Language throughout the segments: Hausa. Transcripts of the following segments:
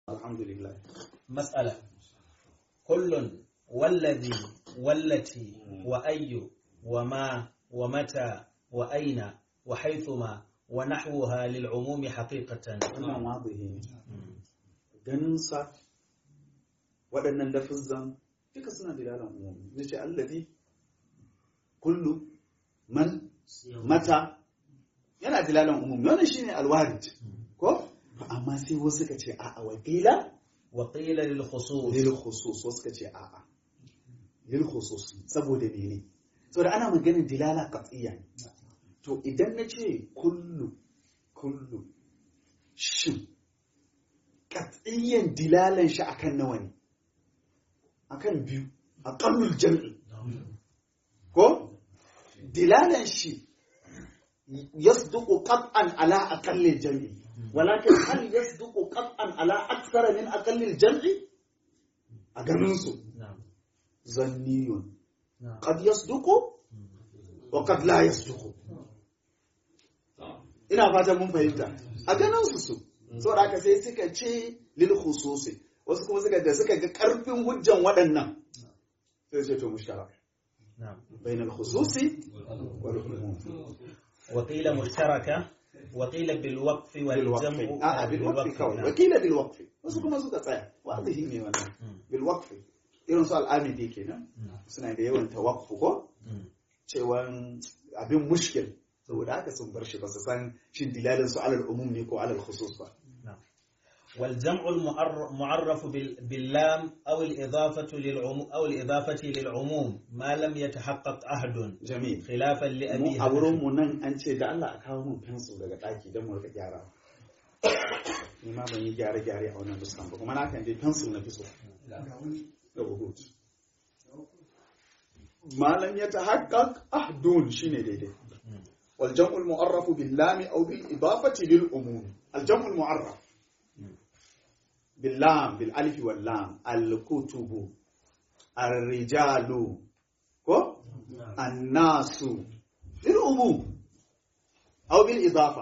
alhamdulillah مسألة كل والذي والتي وأي وما ومتى وأين وحيثما ونحوها للعموم حقيقة wannan wadihi ne ganinsa waɗannan lafizan duka suna dilalan umumi zai ce allazi kullu man mata yana dilalan umumi wannan shine alwarid ko amma sai wasu ka ce a'a wakila وقيل للخصوص lil khusus wasu ka ce a'a lil khusus saboda mene saboda ana maganin dilala qat'iyya ne to idan na ce kullu kullu shin qat'iyyan dilalan shi akan nawa ne akan biyu aqallul jam'i ko dilalan shi yasduqu qat'an ala aqallil jam'i walakin hal yasduqu qat'an ala akthara min aqallil jam'i a ganin su نعم zanniyun نعم qad yasduqu wa qad la yasduqu ina fatan mun fahimta a ganin su su saboda haka sai suka ce lil khususi wasu kuma suka da suka ga karfin hujjan waɗannan sai ce to mushtarak نعم bainal khususi wal umum وقيل مشتركة وقيل بالوقف والجمع بالوقف اه بالوقف kawai نعم. wakila bilwaqf wasu kuma suka tsaya wazihi ne wannan مم. bilwaqf irin su al'amidi kenan مم. suna da yawan tawaqfu ko مم. cewan abin mushkil saboda haka sun bar shi ba su san shin dilalin su alal umum ne ko alal khusus ba والجمع المعر- معرف بال- باللام أو الإضافة للعموم أو الإضافة للعموم ما لم يتحقق عهد jamil خلافا mu لأبي a wurin حنيفة mu nan an ce da Allah a kawo mun fensu daga daki don mu rika gyara ni ma ban yi gyare gyare a wannan nuskan ba kuma na kan je fensu na fi so da uhud malam ya tahaqqaq ahdun shine daidai wal jam'ul mu'arraf bil lam aw bil idafati lil umum al jam'ul mu'arraf bil lam bil alif wal lam al kutubu ar rijalu ko an nasu lil umum aw bil idafa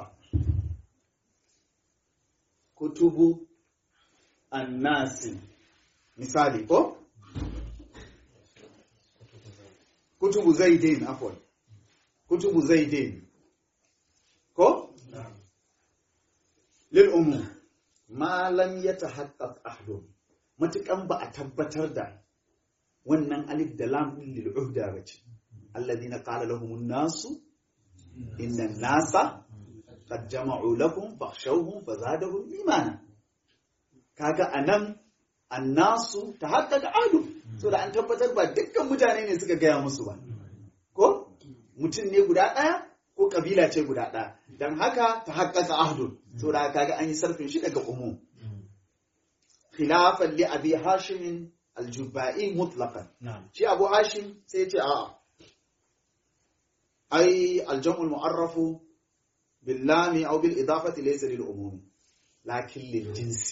kutubu an nasi misali ko kutubu zaidin afwan kutubu zaidin ko lil umum ma lam yatahaqqaq ahdun matukan ba a tabbatar da wannan alif da lam din lil uhda bace alladhina qala lahum an-nasu inna an-nasa qad jama'u lakum fakhshawhum fazadahum imana kaga anan annasu tahaqqaqa ahdun so da an tabbatar ba dukkan mutane ne suka gaya musu ba ko mutum ne guda ɗaya ko kabila ce guda ɗaya don haka ta haƙƙaƙa ahdun so da kaga an yi sarfin shi daga umum khilafan li abi hashimin aljubai mutlaqan نعم shi abu hashim sai ya ce a'a ai aljam'ul mu'arrafu bil lami aw bil idafati laysa lil umum lakin lil jinsi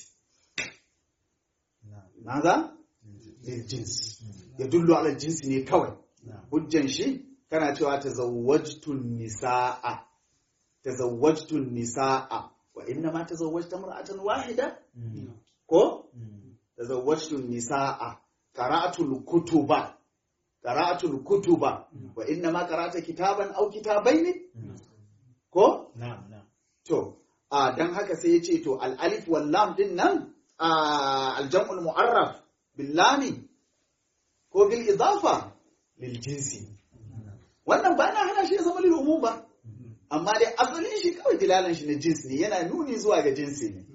نعم ماذا للجنس يدل على الجنس ne kawai نعم hujjan shi kana cewa tazawwajtun nisaa tazawwajtun nisaa wa inna ma tazawwajta mar'atan wahida مم. ko مم. tazawwajtun nisaa qara'atul kutuba qara'atul kutuba wa inna ma qara'ata kitaban aw kitabaini مم. ko نعم نعم to a dan haka sai ya ce to al alif wal lam din nan a al jam'ul mu'arraf bil lami ko bil idafa lil jinsi wannan ba na hana shi ya zama lil umum ba amma dai asalin shi kawai dilalan shi na jinsi ne yana nuni zuwa ga jinsi ne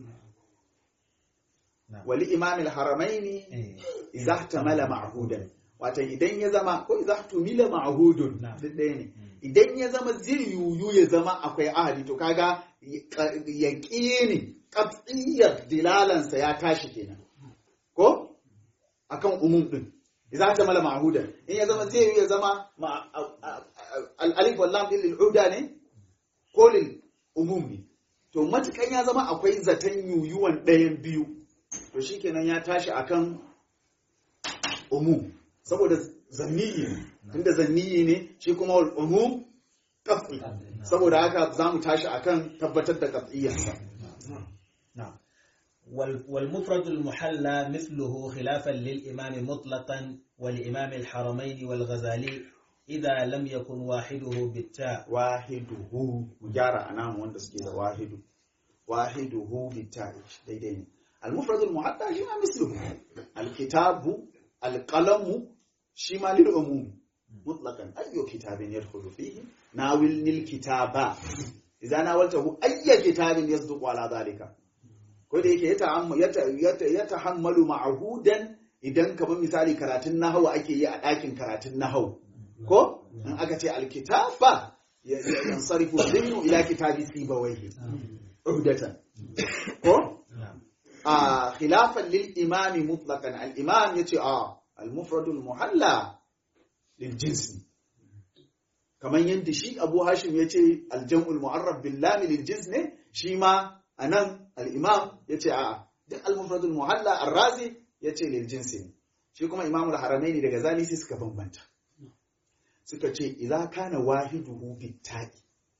نعم wali imamil haramaini إيه. idza ihtamala ma'hudan wato idan ya zama ko idza ihtumila ma'hudun Na'am. duk ɗaya ne idan ya zama zai yuyu ya zama akwai ahadi to kaga yaqini qat'iyyat dilalansa ya tashi kenan ko akan umum din idza ihtamala ma'hudan in ya zama zai yuyu ya zama ma- a- a- a- al alif wal lam din lil uda ne ko lil umum ne to matukan ya zama akwai zaton yuyuwan ɗayan biyu to shikenan ya tashi akan umum saboda zanniyi ne tunda zanniyi ne shi kuma wal umum qat'i saboda haka zamu tashi akan tabbatar da qat'iyyarsa نعم وال- والمفرد المحلى مثله خلافا للإمام مطلقا ولإمام الحرمين والغزالي إذا لم يكن واحده بالتاء wahiduhu mu gyara anan wanda suke da wahidu wahiduhu bitta'i daidai ne al-mufrad al-muhatta shi ma misluhu al-kitabu al-qalamu shi ma lil umum mutlaqan ayyu kitabin yadkhulu fihi nawil nil kitaba idza nawaltahu ayyu kitabin yasduqu ala dhalika ko da yake ya ta'ammu ya tahammalu ma'hudan idan kamar misali karatun nahawu ake yi a ɗakin karatun nahawu ko in aka ce alkitaba yansarifu dhihnu ila kitabi sibawayhi uhdatan ko a khilafan lil imam mutlaqan al imam yace a al mufrad al muhalla lil jins kamar yadda shi abu hashim yace al jam'ul mu'arraf bil lam lil jins ne shi ma anan al imam yace a duk al mufrad al muhalla ar razi yace lil jins ne shi kuma imamul haramaini daga zali sai suka bambanta suka ce idza kana wahiduhu bitta'i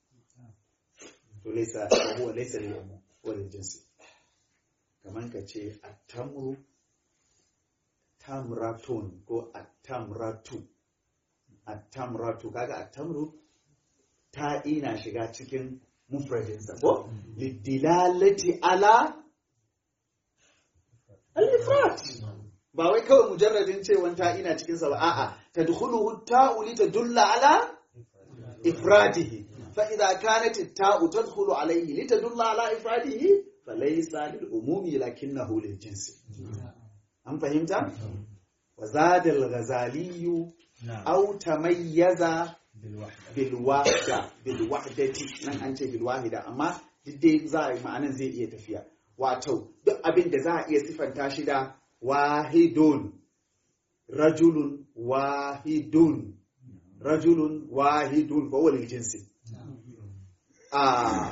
to laysa huwa laysa lil umum wa lil jinsi kaman ka ce at-tamru tamratun ko at-tamratu at-tamratu kaga at-tamru ta ina shiga cikin mufradin sa ko lidilalati ala al-ifrat ba wai kawai mujarradin cewan ta ina cikin sa ba a'a tadkhuluhu ta'u li tadulla ala ifradihi fa idza kanat at-ta'u tadkhulu alayhi li tadulla ala ifradihi falaysa lil umumi lakinnahu lil jinsi an fahimta wa zada al-ghazali نعم aw tamayyaza بالوحدة bil wahda bil wahdati nan an ce bil wahida amma duk dai za a yi ma'anan zai iya tafiya wato duk abin da za a iya sifanta shi da wahidun rajulun wahidun rajulun wahidun fa wal jinsi a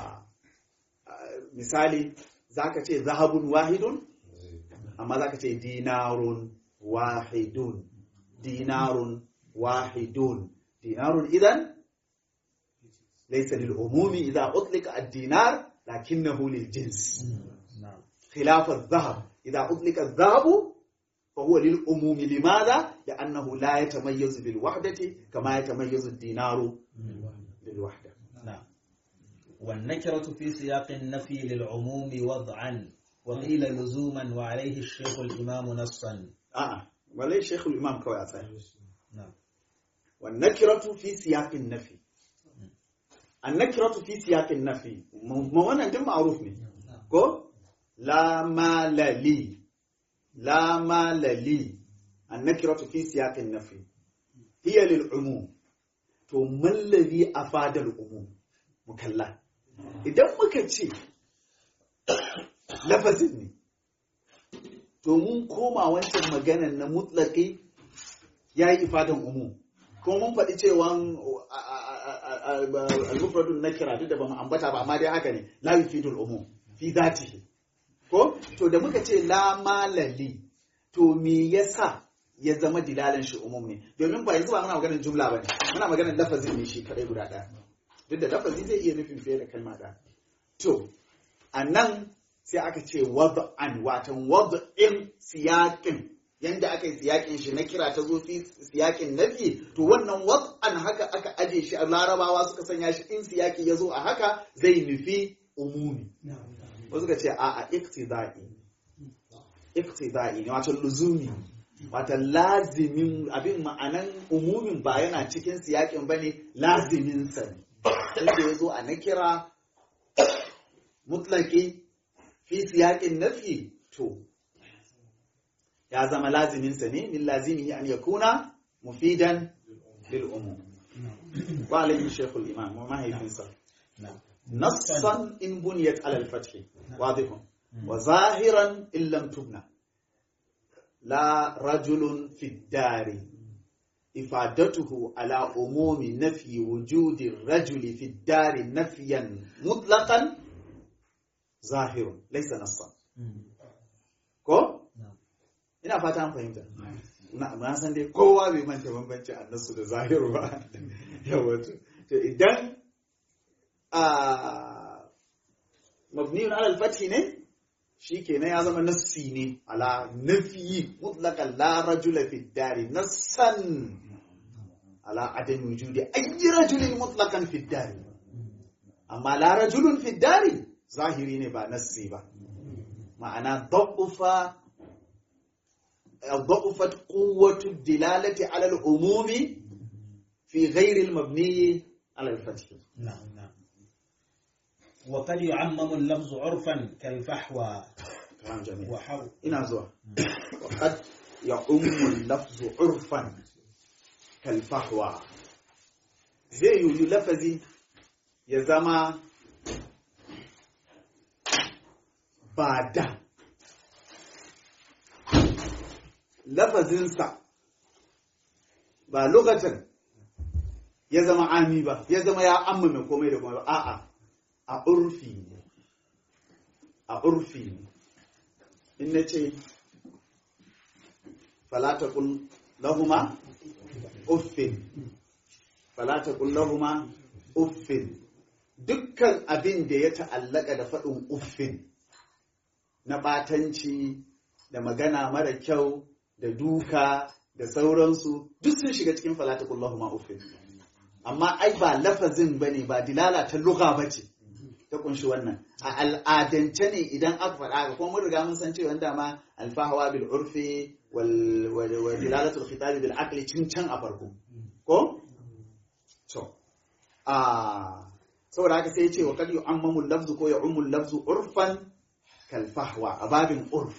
misali zaka ce zahabun wahidun amma zaka ce dinarun wahidun dinarun wahidun dinarun idan laysa lil umumi idza utlika ad-dinar lakinnahu lil jins نعم خلاف الذهب إذا أطلق الذهب فهو للعموم لماذا؟ لأنه لا يتميز بالوحدة كما يتميز الدينار بالوحدة نعم والنكرة في سياق النفي للعموم وضعا وقيل لزوما وعليه الشيخ الإمام نصا آه وليس شيخ الإمام كوي أصحيح نعم والنكرة في سياق النفي النكرة في سياق النفي ما وانا دم معروف ne ko la mala li la mala li النكرة في سياق النفي هي للعموم to mallabi a fadar umum mukalla idan muka ce lafazin ne to mun koma wancan maganan na mutlaki ya yi ifadan umum kuma mun faɗi cewa al-mufradun nakira duk da ba mu ambata ba amma dai haka ne la yufidul umum fi zatihi ko to da muka ce la malali to me yasa ya zama dilalan shi umum ne domin ba yanzu ba muna maganar jumla ba ne muna maganar lafazin ne shi kadai guda ɗaya duk da lafazi zai iya nufin fiye da kalma ɗaya to a nan sai aka ce wad'an watan wad'in siyaƙin yanda aka yi siyaƙin shi na kira ta zo fi siyaƙin nafi to wannan wad'an haka aka aje shi a larabawa suka sanya shi in siyaƙi ya zo a haka zai nufi umumi wasu ka ce a a iktida'i iktida'i ne wato luzumi wato lazimin abin ma'anan umumin ba yana cikin siyaƙin ba ne lazimin sa ne inda ya zo a na kira mutlaki fi siyaƙin nafi to ya zama laziminsa ne min lazimihi an yakuna mufidan lil umum wa alayhi shaykhul imam wa mahaifinsa نعم nassan in buniyat ala al-fath wadihun wa zahiran in lam tubna la rajulun fi dari ifadatuhu ala umumi nafi wujudi rajuli fi dari nafiyan mutlaqan zahirun laysa nassan ko نعم ina fata an fahimta na na san dai kowa bai manta bambanci annasu da zahiru ba yawa to to idan a mabniyun ala al-fath ne shi kenan ya zama nassi ne ala nafiyi mutlaqan la rajula fi dari nassan ala adam wujudi ayyi rajulin mutlaqan fi dari amma la rajulun fi dari zahiri ne ba nassi ba ma'ana da'ufa ضعفت قوة الدلالة على العموم في غير المبني على الفتح نعم نعم وقد يعمم اللفظ عرفا كالفحوى كلام جميل وحو ina zuwa وقد يعم اللفظ عرفا كالفحوى zai yi lafazi ya zama ba da lafazinsa ba lokacin ya zama ami ba ya zama ya amma komai da komai ba a'a a urfi ne a urfi ne in na ce falata kun lahuma uffin falata kun lahuma uffin dukkan abin da ya ta'allaka da faɗin uffin na ɓatanci da magana mara kyau da duka da sauransu duk sun shiga cikin falata kun lahuma uffin amma ai ba lafazin ba ne ba dilala ta lugha ba ce ta kunshi wannan a al'adance ne idan aka faɗa ga kuma mun riga mun san cewa dama alfahawa bil urfi wal dilalatul khitab bil aqli cin can a farko ko to a saboda haka sai ya ce wa kad yu'ammamu lafzu ko ya'ummu lafzu urfan kal fahwa a babin urf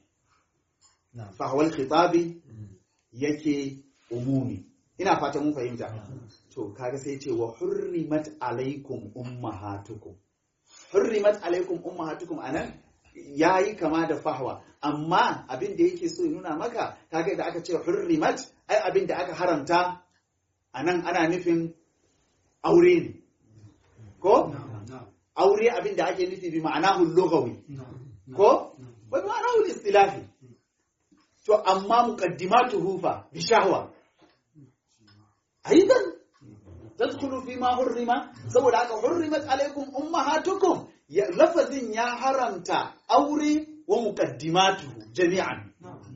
نعم fahwal khitabi yake umumi ina fata mun fahimta to kaga sai ce wa hurrimat alaikum ummahatukum hurrimat alaikum ummahatukum anan yayi kama da fahwa amma abin da yake so ya nuna maka kaga da aka ce hurrimat ai abin da aka haramta anan ana nufin aure ne ko aure abin da ake nufi bi ma'anahu lughawi ko wa bi ma'anahu istilahi to amma muqaddimatuhu fa bi shahwa aidan tadkhulu fi ma hurrima saboda haka hurrimat alaikum ummahatukum ya lafazin ya haramta aure wa muqaddimatuhu jami'an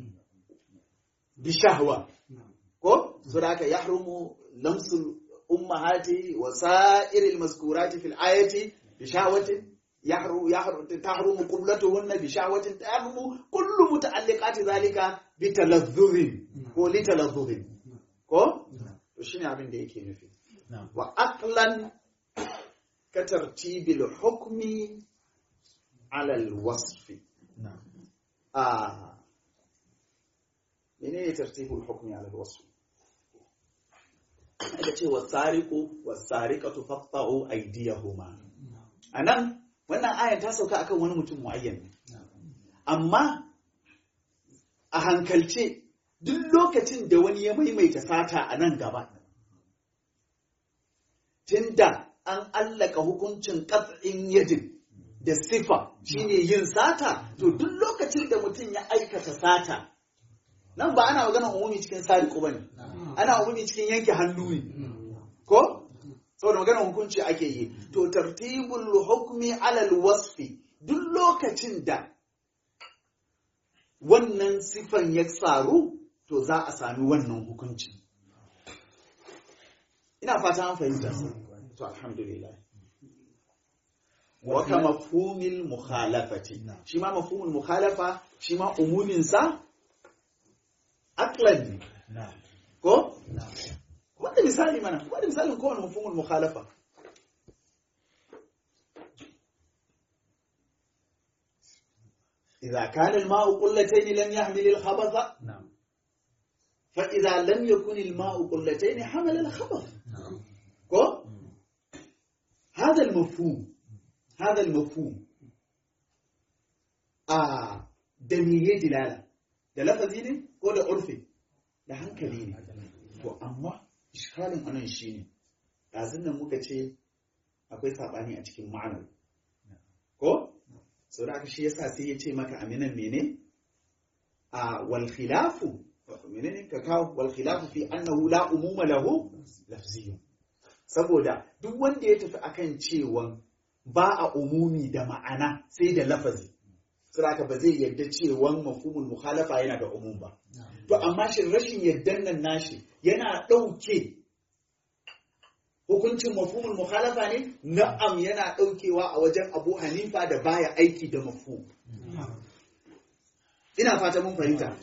bi shahwa ko saboda haka yahrumu lamsul ummahati wa sa'iril mazkurati fil ayati bi shahwatin يحرم يحرم تحرم قبلتهن بشهوة تحرم كل متعلقات ذلك بتلذذ ko لتلذذ ko to shine abin da yake nufi نعم wa aqlan ka tartibil hukmi ala alwasf نعم ah menene tartibul hukmi ala alwasf aka ce wasariqu wasariqatu faqta'u aydiyahuma anan wannan ayan ta sauka akan wani mutum muayyan ne amma a hankalce duk lokacin da wani ya maimaita sata a nan gaba tunda an allaka hukuncin ƙas'in yadin da sifa shine yin sata to duk lokacin da mutum ya aikata sata nan ba ana magana umumi cikin sariku bane ana umumi cikin yanke hannu ne ko saboda magana hukunci ake yi to tartibul hukmi alal wasfi duk lokacin da wannan sifan ya tsaru to za a sami wannan hukunci ina fata an fahimta to alhamdulillah wa ka mafhumil mukhalafati shi ma mafhumul mukhalafa shi ma umumin sa aqlan ne نعم ko نعم wanda misali mana wanda misalin kowane mafhumul mukhalafa إذا كان الماء قلتين لم يحمل الخبث نعم فإذا لم يكن الماء قلتين حمل الخبث نعم كو هذا المفهوم هذا المفهوم آه دمية دلالة da lafazi ne ko da urfi da hankali ne to amma iskalin anan shi ne ɗazun nan muka ce akwai saɓani a cikin ma'anar ko sau da aka shi yasa sai ya ce maka aminan mene a wal khilafu menene ka kawo wal khilafu fi annahu la umuma lahu lafziyun saboda duk wanda ya tafi akan cewa ba a umumi da ma'ana sai da lafazi saboda ba zai yarda cewa mafhumul mukhalafa yana da umum ba to amma shin rashin yardan nan nashi yana ɗauke hukuncin mafhumul mukhalafa ne na'am yana ɗaukewa a wajen Abu Hanifa da baya aiki da mafhum ina fata mun fahimta